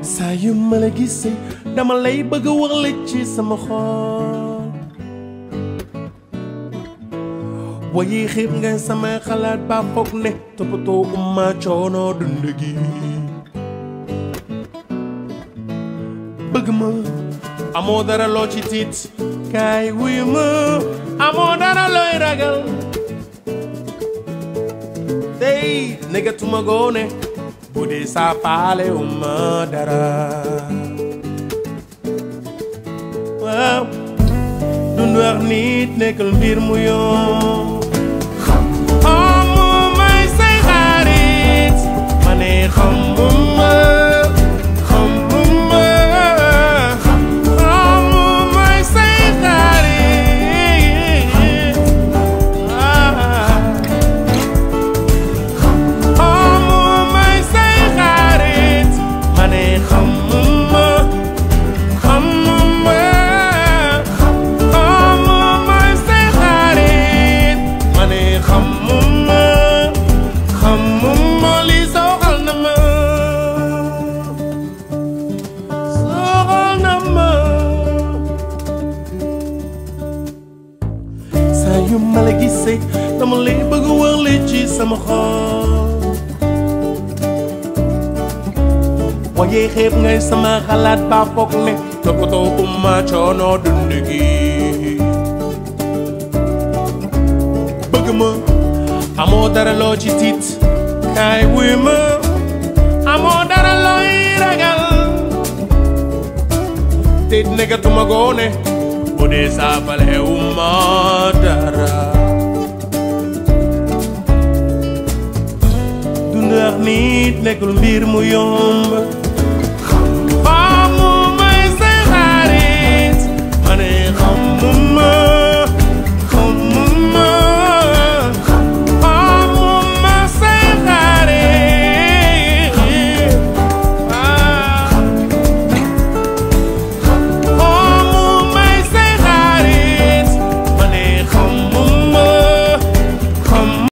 saa yu ma la gisee dama lay bëgg a wax la ci sama xol waaye xeeb nga sama xalaat ba foog ne toppatoo umma coono dund gi bëgg ma amoo dara loo ci tiit kaay wuyu ma amoo dara looy ragal tey negatuma goone bu dee saa faale umma dara waaw dund ak nit nekkul mbir mu yomb amu may say xarit ma ne xamuma xamuma amu may say xarit ah. amu may say xarit ma ne xamuma xamuma amu may say xarit ma ne xamuma xamuma li soxal na ma soxal na ma saa yu ma la gisee dama lay bëgg a wax li ci sama xol waaye xeeb ngay sama xalaat ba foog ne toppatoo umma coono dund gi bëgg ma amoo dara loo ci tiit kaay wuy ma amoo dara looy ragal te negatuma goone bu dee saafale umma dara dund ak nit nekkul mbir mu yomb